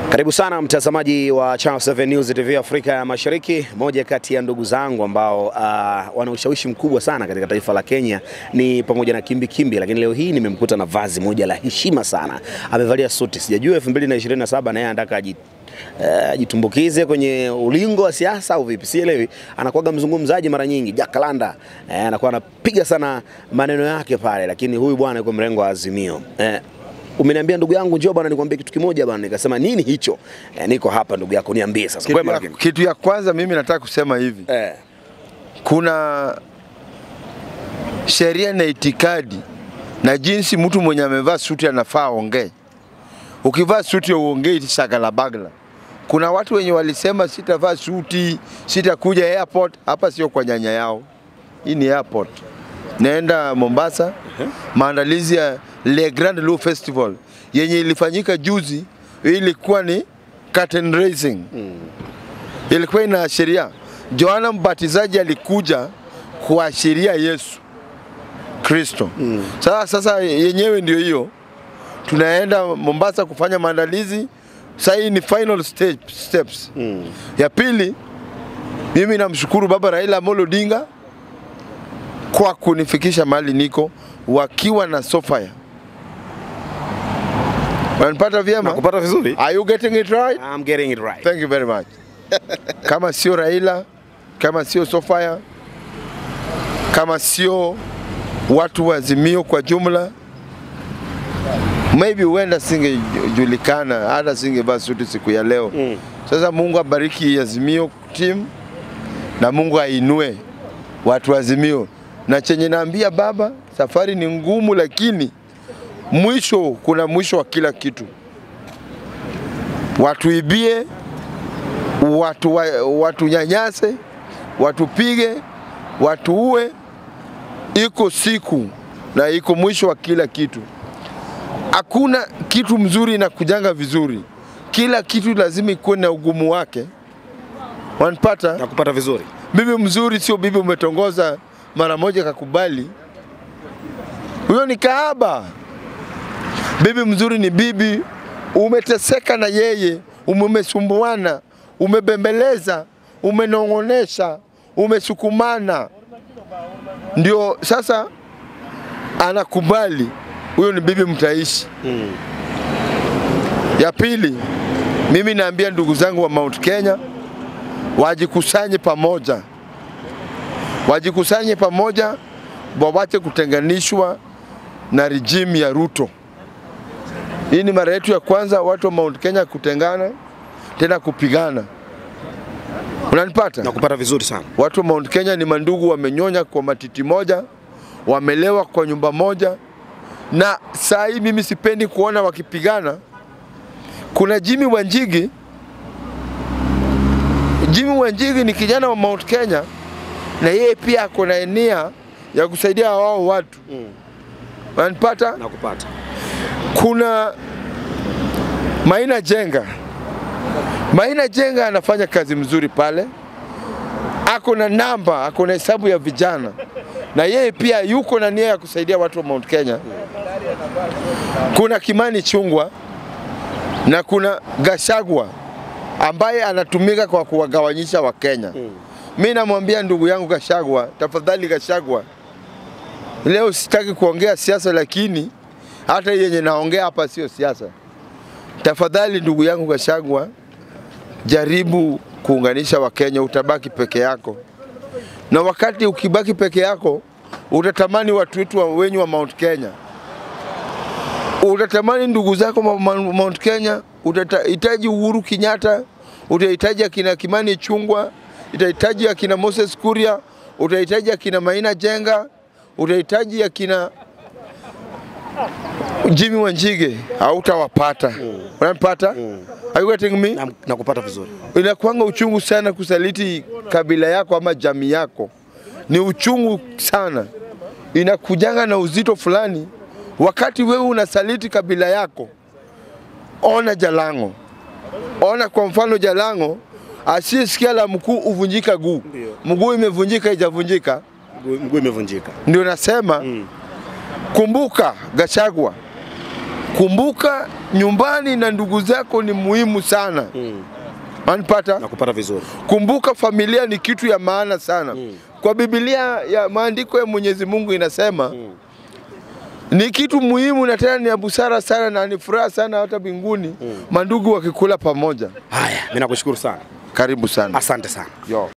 Karibu sana mtazamaji wa Channel 7 News TV Afrika ya Mashariki. Moja kati ya ndugu zangu ambao uh, wana ushawishi mkubwa sana katika taifa la Kenya ni pamoja na Kimbi Kimbi, lakini leo hii nimemkuta na vazi moja la heshima sana. Amevalia suti, sijajua 2027 na yeye anataka aji ajitumbukize uh, kwenye ulingo wa siasa au vipi, sielewi. Anakuwaga mzungumzaji mara nyingi, Jakalanda eh, anakuwa anapiga sana maneno yake pale, lakini huyu bwana yuko mrengo wa Azimio eh, Umeniambia ndugu yangu, njoo bwana, nikwambie kitu kimoja bwana. Nikasema nini hicho? Eh, niko hapa ndugu yako, niambie sasa. Kitu Kwema ya, lakini. kitu ya kwanza mimi nataka kusema hivi, Eh, kuna sheria na itikadi na jinsi mtu mwenye amevaa suti anafaa aongee. Ukivaa suti uongei shagala bagla. Kuna watu wenye walisema sitavaa suti, sitakuja airport. Hapa sio kwa nyanya yao, hii ni airport. Naenda Mombasa, maandalizi ya Le Grand Lu Festival yenye ilifanyika juzi, ilikuwa ni curtain raising ilikuwa inaashiria Yohana Mbatizaji alikuja kuashiria Yesu Kristo. Mm. Sasa, sasa yenyewe ndio hiyo, tunaenda Mombasa kufanya maandalizi. Sasa hii ni final stage, steps. mm. Ya pili, mimi namshukuru Baba Raila Amolo Odinga kwa kunifikisha mahali niko wakiwa na Sofia. Wanipata vyema? Nakupata vizuri? Are you getting it right? I'm getting it right. Thank you very much. kama sio Raila, kama sio Sofia, kama sio watu wa Azimio kwa jumla, maybe huenda singejulikana, hata singevaa suti siku ya leo. Mm. Sasa Mungu abariki Azimio team na Mungu ainue watu wa Azimio, na chenye naambia baba, safari ni ngumu, lakini mwisho, kuna mwisho wa kila kitu. Watuibie, watu, wa, watu nyanyase, watupige, watuue, iko siku na iko mwisho wa kila kitu. Hakuna kitu mzuri na kujanga vizuri, kila kitu lazima ikuwe na ugumu wake. Wanipata? Nakupata vizuri. Bibi mzuri sio bibi umetongoza mara moja kakubali, huyo ni kahaba. Bibi mzuri ni bibi umeteseka na yeye, umesumbuana, umebembeleza, umenong'onesha, umesukumana, ndio sasa anakubali. Huyo ni bibi mtaishi. Mm. Ya pili, mimi naambia ndugu zangu wa Mount Kenya wajikusanye pamoja, wajikusanye pamoja, wawache kutenganishwa na regime ya Ruto. Hii ni mara yetu ya kwanza watu wa Mount Kenya kutengana tena kupigana. Unanipata? Nakupata vizuri sana. Watu wa Mount Kenya ni mandugu, wamenyonya kwa matiti moja, wamelewa kwa nyumba moja, na saa hii mimi sipendi kuona wakipigana. Kuna Jimmy Wanjigi. Jimmy Wanjigi ni kijana wa Mount Kenya, na yeye pia ako na nia ya kusaidia wao watu. Mm. Unanipata? Nakupata. kuna Maina Jenga. Maina Jenga anafanya kazi mzuri pale, ako na namba, ako na hesabu ya vijana, na yeye pia yuko na nia ya kusaidia watu wa Mount Kenya. Kuna Kimani Chungwa na kuna Gashagwa ambaye anatumika kwa kuwagawanyisha Wakenya. Mm. Mi namwambia ndugu yangu Gashagwa, tafadhali Gashagwa, leo sitaki kuongea siasa, lakini hata yenye naongea hapa sio siasa. Tafadhali ndugu yangu Gashagwa, jaribu kuunganisha Wakenya, utabaki peke yako, na wakati ukibaki peke yako utatamani watu wetu wa- wenyu wa Mount Kenya, utatamani ndugu zako wa Ma- Mount Kenya, utahitaji Uhuru Kenyatta, utahitaji akina Kimani Chungwa, utahitaji akina Moses Kuria, utahitaji akina Maina Jenga, utahitaji akina Jimmy Wanjige hautawapata. Unanipata? Are you getting me? Na- Nakupata vizuri. Inakuanga uchungu sana kusaliti kabila yako ama jamii yako, ni uchungu sana, inakujanga na uzito fulani. Wakati wewe unasaliti kabila yako, ona Jalango, ona kwa mfano Jalango, asiyesikia la mkuu uvunjika guu, Ndio. mguu imevunjika ijavunjika, Mguu mguu imevunjika. ndio nasema Mm. kumbuka Gachagua, Kumbuka nyumbani na ndugu zako ni muhimu sana. Mm. Manipata? Nakupata vizuri. Kumbuka familia ni kitu ya maana sana. Kwa Biblia ya maandiko ya Mwenyezi Mungu inasema ni kitu muhimu na tena ni ya busara sana na ni furaha sana hata mbinguni mandugu wakikula pamoja. Haya, mimi nakushukuru sana. Karibu sana. Asante sana. Yo.